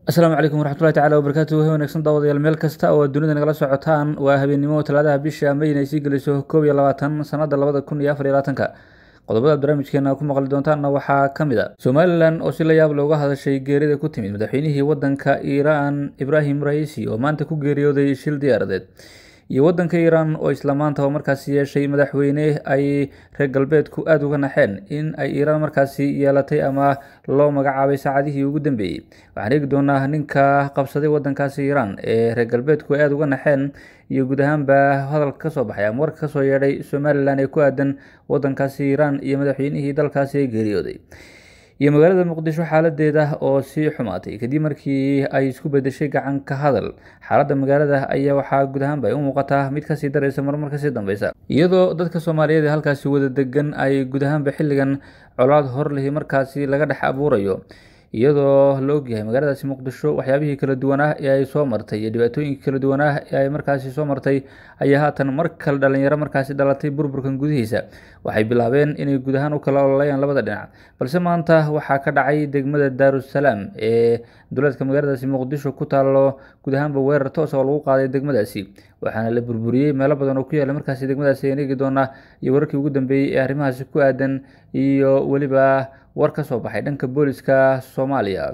asalaamu calaykum waraxmatullahi tacala wabarakaatu wahi wanaagsan daawadayaal meel kasta oo aad dunida nagala socotaan waa habeennimo talaadaha bisha may inay sii geliso koob iyo labaatan sanada labada kun iyo afar iyo labaatanka qodobada barnaamijkeena ku maqli doontaanna waxaa ka mid a somalilan oo si la yaab looga hadashay geerida ku timid madaxweynihii wadanka iiraan ibraahim raisi oo maanta ku geeriyooday shil diyaaradeed iyo wadanka iiraan oo isla maanta oo markaasi yeeshay madaxweyne ay reer galbeedku aada uga naxeen in ay iiraan markaasi yeelatay ama loo magacaabay saacadihii ugu dambeeyey waxaan eegi doonaa ninka qabsaday wadankaasi iiraan ee reer galbeedku ay aada uga naxeen iyo guud ahaanba hadalka kasoo baxay ama warka kasoo yeedhay somalilan ee ku aadan wadankaasi iiraan iyo madaxweynihii dalkaasi ee geeriyooday iyo magaalada muqdisho xaaladeeda oo sii xumaatay kadib markii ay isku bedeshay gacan ka hadal xaaladda magaalada ayaa waxaa guud ahaanba ay u muuqataa mid kasii dareysa marmar kasii dambeysa iyadoo dadka soomaaliyeed ee halkaasi wada degan ay guud ahaanba xilligan colaad hor lihi markaasi laga dhex abuurayo iyadoo la ogyahay magaaladaasi muqdisho waxyaabihii kala duwanaa ee ay soo martay iyo dhibaatooyinkii kala duwanaa ee ay markaasi soo martay ayaa haatan mar kale dhalinyaro markaasi dhalatay burburkan gudihiisa waxay bilaabeen inay guud ahaan u kala ololayaan labada dhinac balse maanta waxaa ka dhacay degmada daarusalaam ee duleedka magaaladaasi muqdisho ku taalo guud ahaanba weerar toos oo lagu qaaday degmadaasi waxaana la burburiyey meelo badan oo ku yaala markaasi degmadaasi ayaan eegi doonaa iyo wararkii ugu dambeeyey ee arrimahaasi ku aadan iyo weliba war ka soo baxay dhanka booliska soomaaliya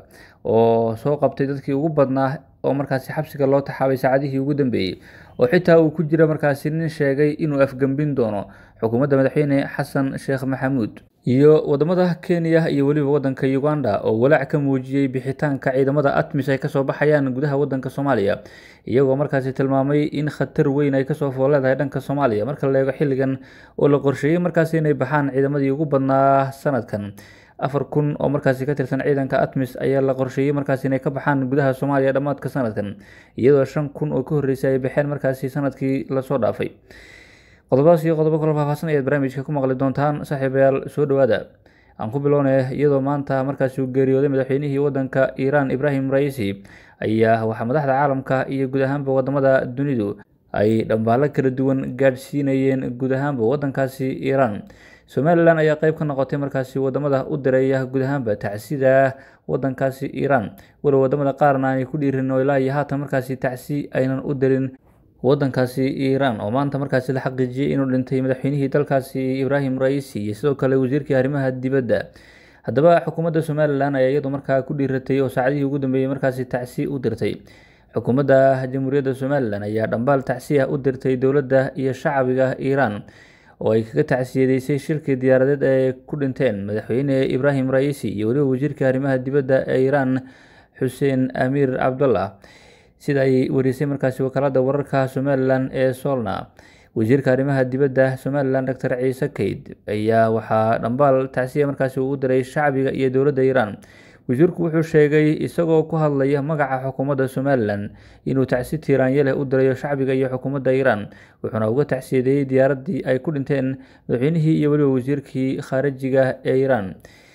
oo soo qabtay dadkii ugu badnaa oo markaasi xabsiga loo taxaabay saacadihii ugu dambeeyey oo xitaa uu ku jira markaasi nin sheegay inuu afgembin doono xukuumadda madaxweyne xasan sheekh maxamuud iyo wadamada kenya iyo weliba wadanka uganda oo walaac ka muujiyey bixitaanka ciidamada atmis ay kasoo baxayaan gudaha wadanka soomaaliya iyagoo markaasi tilmaamay in khatar weyn ay kasoo fooleedahay dhanka soomaaliya marka la eego xilligan oo la qorsheeyey markaasi inay baxaan ciidamadii ugu badnaa sanadkan afar kun oo markaasi ka tirsan ciidanka atmis ayaa la qorsheeyey markaasi inay ka baxaan gudaha soomaaliya dhammaadka sanadkan iyadoo shan kun oo ka horreysay ay baxeen markaasi sanadkii lasoo dhaafay qodobadaas iyo qodobo kalo faahfaahsan ayaad barnaamijka ku maqli doontaan saaxiibayaal soo dhowaada aan ku bilownay iyadoo maanta markaasi uu geeriyooday madaxweynihii wadanka iiraan ibraahim raisi ayaa waxaa madaxda caalamka iyo guud ahaanba wadamada dunidu ay dhambaalo kala duwan gaadhsiinayeen guud ahaanba wadankaasi iiraan somalilan ayaa qeyb ka noqotay markaasi wadamada u direeya guud ahaanba tacsida wadankaasi iiraan walow wadamada qaarna aanay ku dhiirin oo ilaa iyo haatan markaasi tacsi aynan u dirin wadankaasi iiraan oo maanta markaasi la xaqiijiyey inuu dhintay madaxweynihii dalkaasi ibraahim raisi iyo sidoo kale wasiirkii arrimaha dibadda haddaba xukuumadda somalilan ayaa iyadu markaa ku dhiiratay oo saacadihii ugu dambeeyey markaasi tacsi u dirtay xukuumadda jamhuuriyadda somalilan ayaa dhambaal tacsi ah u dirtay dowladda iyo shacbiga iiraan oo ay kaga tacsiyadeysay shirkii diyaaradeed ee ku dhinteen madaxweyne ibraahim raisi iyo weliba wasiirka arrimaha dibadda ee iiraan xuseen amiir cabdullah sida ay warisay markaasi wakaalada wararka somalilan ee solna wasiirka arrimaha dibadda somalilan doctor ciise kayd ayaa waxaa dhambaal tacsiya markaasi uu u diray shacbiga iyo dowladda iiraan wasiirku wuxuu sheegay isagoo ku hadlaya magaca xukuumadda somalilan inuu tacsi tiiraanye leh u dirayo shacbiga iyo xukuumadda iiraan wuxuuna uga tacsiyadeeyey diyaaraddii ay ku dhinteen madaxweynihii iyo weliba wasiirkii khaarijiga ee iiraan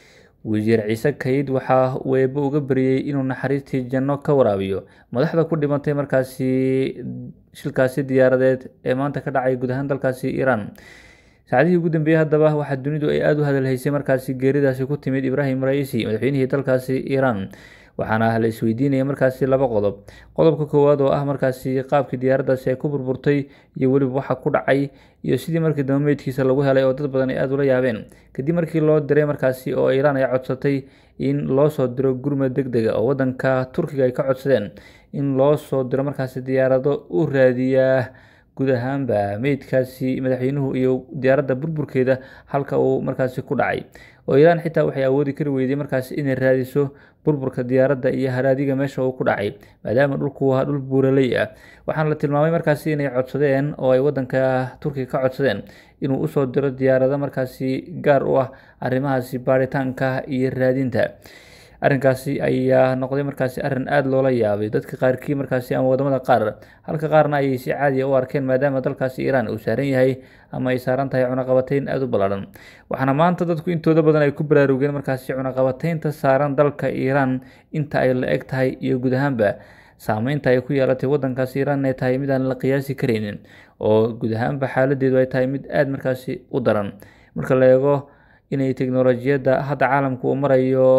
wasiir ciise kayd waxaa uu eebbe uga beriyey inuu naxariistii janno ka waraabiyo madaxda ku dhimatay markaasi shilkaasi diyaaradeed ee maanta ka dhacay guud ahaan dalkaasi iiraan saacadihii ugu dambeeyey haddaba waxaa dunidu ay aada u hadalhaysay markaasi geeridaasi ku timid ibraahim raisi madaxweynihii dalkaasi iiraan waxaana la isweydiinaya markaasi laba qodob qodobka koowaad oo ah markaasi qaabkii diyaaraddaasi ay ku burburtay iyo weliba waxa ku dhacay iyo sidii markii dambe meydkiisa lagu helay oo dad badan ay aada ula yaabeen kadib markii loo diray markaasi oo iiraan ay codsatay in loo soo diro gurmad deg dega oo wadanka turkiga ay ka codsadeen in loo soo diro markaasi diyaarado u raadiya guud ahaanba meydkaasi madaxweynuhu iyo diyaaradda burburkeeda halka uu markaasi ku dhacay oo iiraan xitaa waxay awoodi kari weyday markaasi inay raadiso burburka diyaaradda iyo haraadiga meesha uu ku dhacay maadaama dhulku ahaa dhul buuraley ah waxaana la tilmaamay markaasi inay codsadeen oo ay wadanka turkiga ka codsadeen inuu usoo diro diyaarado markaasi gaar u ah arrimahaasi baaritaanka iyo raadinta arrinkaasi ayaa noqday markaasi arrin aada loola yaabay dadka qaarkii markaasi ama wadamada qaar halka qaarna ayay si caadiya u arkeen maadaama dalkaasi iiraan uu saaran yahay ama ay saaran tahay cunaqabateyn aada u ballaadhan waxaana maanta dadku intooda badan ay ku baraarugeen markaasi cunaqabateynta saaran dalka iiraan inta ay la eg tahay iyo guud ahaanba saameynta ay ku yeelatay wadankaasi iiraan ay tahay mid aan la qiyaasi karaynin oo guud ahaanba xaaladeedu ay tahay mid aada markaasi u daran marka la eego inay teknolojiyadda hadda caalamku uu marayo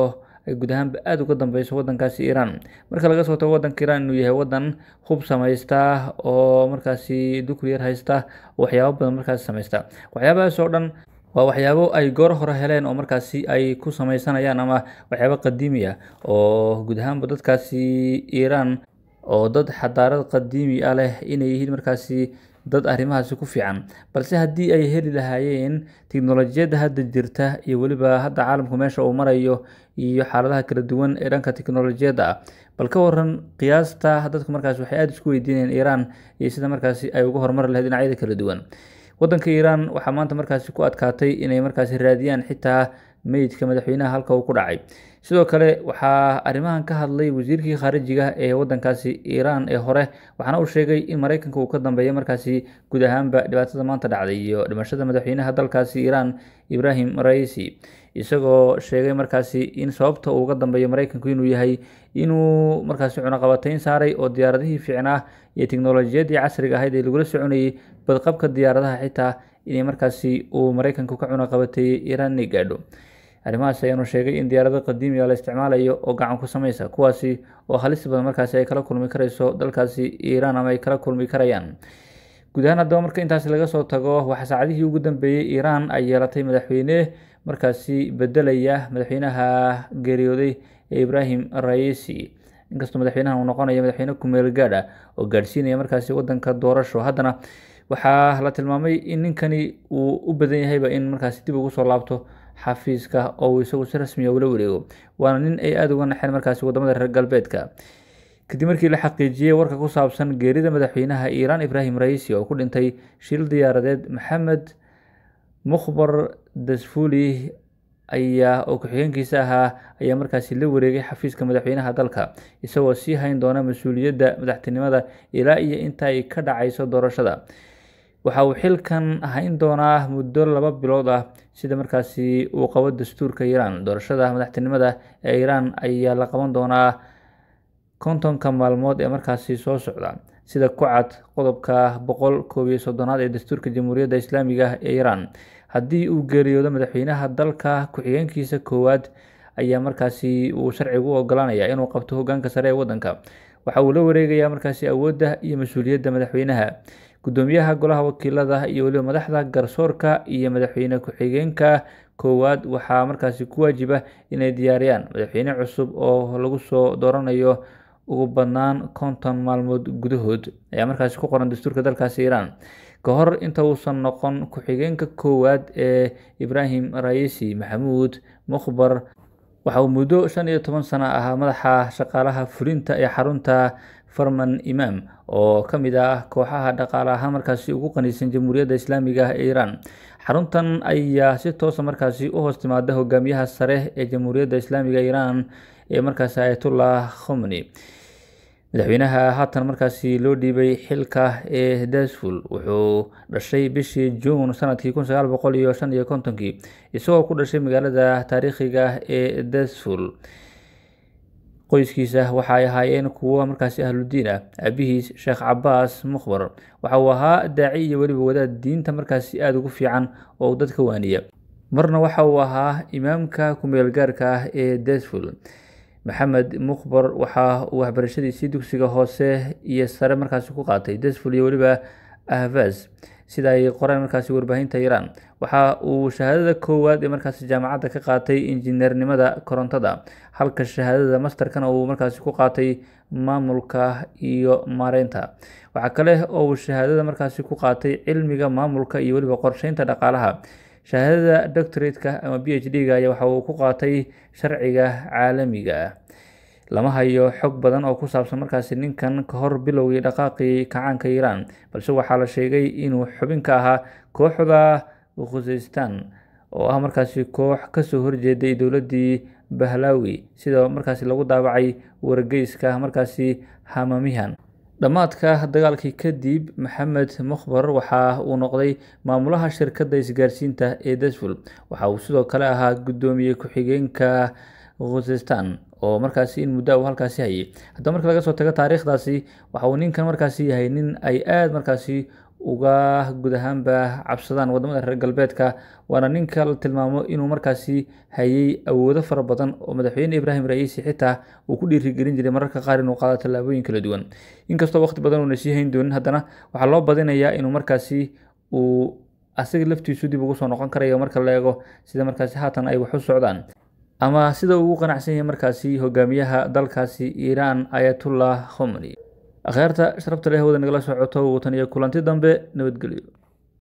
ay guud ahaanba aada uga dambeyso wadankaasi iiraan marka laga soo tago wadanka iiraan inuu yahay wadan hub samaysta oo markaasi dukliyar haysta waxyaabo badan markaasi samaysta waxyaabahaas oo dhan waa waxyaabo ay goor hore heleen oo markaasi ay ku sameysanayaan ama waxyaabo qadiimi ah oo guud ahaanba dadkaasi iiraan oo dad xadaarad qadiimi ah leh inay yihiin markaasi dad arrimahaasi ku fiican balse haddii ay heli lahaayeen tiknolojiyadda hadda jirta iyo weliba hadda caalamku meesha uu marayo iyo xaaladaha kala duwan ee dhanka tiknolojiyadda ah bal ka waran qiyaasta dadku markaasi waxay aada isku weydiinayaan iiraan iyo sida markaasi ay uga horumari lahayd dhinacyada kala duwan wadanka iiraan waxaa maanta markaasi ku adkaatay inay markaasi raadiyaan xitaa meydka madaxweynaha halka uu ku dhacay sidoo kale waxaa arrimahan ka hadlay wasiirkii khaarijiga ee wadankaasi iiraan ee hore waxaana uu sheegay in mareykanka uu ka dambeeya markaasi guud ahaanba dhibaatada maanta dhacday iyo dhimashada madaxweynaha dalkaasi iiraan ibrahim raisi isagoo sheegay markaasi in sababta uu uga dambeeyo mareykanku inuu yahay inuu markaasi cunaqabateyn saaray oo diyaaradihii fiicnaa iyo tiknolojiyadii casriga ahayd ee lagula soconayay badqabka diyaaradaha xitaa inay markaasi uu mareykanku ka cunaqabateeyey iiraan inay gaadho arrimahaas ayaanu sheegay in diyaarado qadiimiga la isticmaalayo oo gacan ku sameysa kuwaasi oo halis badan markaasi ay kala kulmi karayso dalkaasi iiraan ama ay kala kulmi karayaan guud ahaan haddaba marka intaasi laga soo tago waxaa saacadihii ugu dambeeyey iiraan ay yeelatay madaxweyne markaasi bedelaya madaxweynaha geeriyooday ee ibrahim raisi inkastoo madaxweynahan uu noqonayo madaxweyne kumeel gaadh ah oo gaadhsiinaya markaasi wadanka doorasho haddana waxaa la tilmaamay in ninkani uu u badan yahayba in markaasi dib ugu soo laabto xafiiska oo uu isagu si rasmiya ula wareego waana nin ay aada uga naxeen markaasi wadamada reer galbeedka kadib markii la xaqiijiyey warka ku saabsan geerida madaxweynaha iiraan ibrahim raisi oo ku dhintay shil diyaaradeed maxamed mukhbar dasfuli ayaa oo ku-xigeenkiisa ahaa ayaa markaasi la wareegay xafiiska madaxweynaha dalka isagoo sii hayn doona mas-uuliyadda madaxtinimada ilaa iyo inta ay ka dhacayso doorashada waxa uu xilkan hayn doonaa muddo laba bilood ah sida markaasi uu qabo dastuurka iiraan doorashada madaxtinimada ee iiraan ayaa la qaban doonaa kontonka maalmood ee markaasi soo socda sida ku cad qodobka boqol koob iyo soddonaad ee dastuurka jamhuuriyadda islaamiga ee iiraan haddii uu geeriyoodo madaxweynaha dalka ku-xigeenkiisa koowaad ayaa markaasi uu sharcigu u ogolaanaya inuu qabto hogaanka sare ee wadanka waxa uu la wareegayaa markaasi awoodda iyo mas-uuliyadda madaxweynaha gudoomiyaha golaha wakiilada iyo weliba madaxda garsoorka iyo madaxweyne ku-xigeenka koowaad waxaa markaasi ku waajiba inay diyaariyaan madaxweyne cusub oo lagu soo dooranayo ugu badnaan konton maalmood gudahood ayaa markaasi ku qoran dastuurka dalkaasi iiraan ka hor inta uusan noqon ku-xigeenka koowaad ee ibrahim raisi maxamuud mukhbar waxa uu muddo shan iyo toban sano ahaa madaxa shaqaalaha fulinta ee xarunta farman imaam oo ka mid ah kooxaha dhaqaale ahaan markaasi ugu qaniisan jamhuuriyadda islaamiga ah ee iiraan xaruntan ayaa si toosa markaasi u hoos timaada hogaamiyaha sare ee jamhuuriyadda islaamiga iiraan ee markaasi ayatullah khomni madaxweynaha haatan markaasi loo dhiibay xilka ee dasful wuxuu dhashay bishii juun sanadkii kun sagaal boqol iyo shan iyo kontonkii isagoo ku dhashay magaalada taariikhiga ee dasful qoyskiisa waxa ay ahaayeen kuwo markaasi ahludiin ah aabihiis sheekh cabaas mukhbar waxa uu ahaa daaci iyo weliba wadaad diinta markaasi aada ugu fiican oo uu dadka waaniya marna waxa uu ahaa imaamka ku-meelgaarka ah ee dasful maxamed mukhbar waxa uu waxbarashadiisii dugsiga hoose iyo sare markaasi ku qaatay dasful iyo weliba ahvas sida ay qoreen markaasi warbaahinta iiraan waxa uu shahaadada koowaad ee markaasi jaamacadda ka qaatay injineernimada korontada halka shahaadada masterkana uu markaasi ku qaatay maamulka iyo maareynta waxaa kale oo uu shahaadada markaasi ku qaatay cilmiga maamulka iyo weliba qorsheynta dhaqaalaha shahaadada doctorateka ama b h d-ga ayaa waxa uu ku qaatay sharciga caalamiga ah lama hayo xog badan oo ku saabsan markaasi ninkan ka hor bilowgii dhaqaaqii kacaanka iiraan balse waxaa la sheegay inuu xubin ka ahaa kooxda khuzestan oo ah markaasi koox kasoo horjeeday dowladdii bahlawi sida markaasi lagu daabacay wargeyska markaasi hamamihan dhammaadka dagaalkii kadib maxamed mukhbar waxa uu noqday maamulaha shirkadda isgaarsiinta ee dasful waxa uu sidoo kale ahaa guddoomiye ku-xigeenka khuzestan oo markaasi in muddo uu halkaasi hayay haddaba marka laga soo tago taariikhdaasi waxa uu ninkan markaasi yahay nin ay aada markaasi uga guud ahaanba cabsadaan wadamada reer galbeedka waana ninka la tilmaamo inuu markaasi hayay awoodo fara badan oo madaxweyne ibraahim ra-iisi xitaa uu ku dhiirigelin jiray mararka qaar inuu qaado tallaabooyin kala duwan inkastoo waqti badan uuna sii hayn doonin haddana waxaa loo badinayaa inuu markaasi uu asaga laftiisu dib ugu soo noqon karayo marka la eego sida markaasi haatan ay wax u socdaan ama sida ugu qanacsan yahay markaasi hogaamiyaha dalkaasi iiraan ayatullah khomani akhyaarta sharafta leh hawada nagala socoto watan iyo kulanti dambe nabadgelyo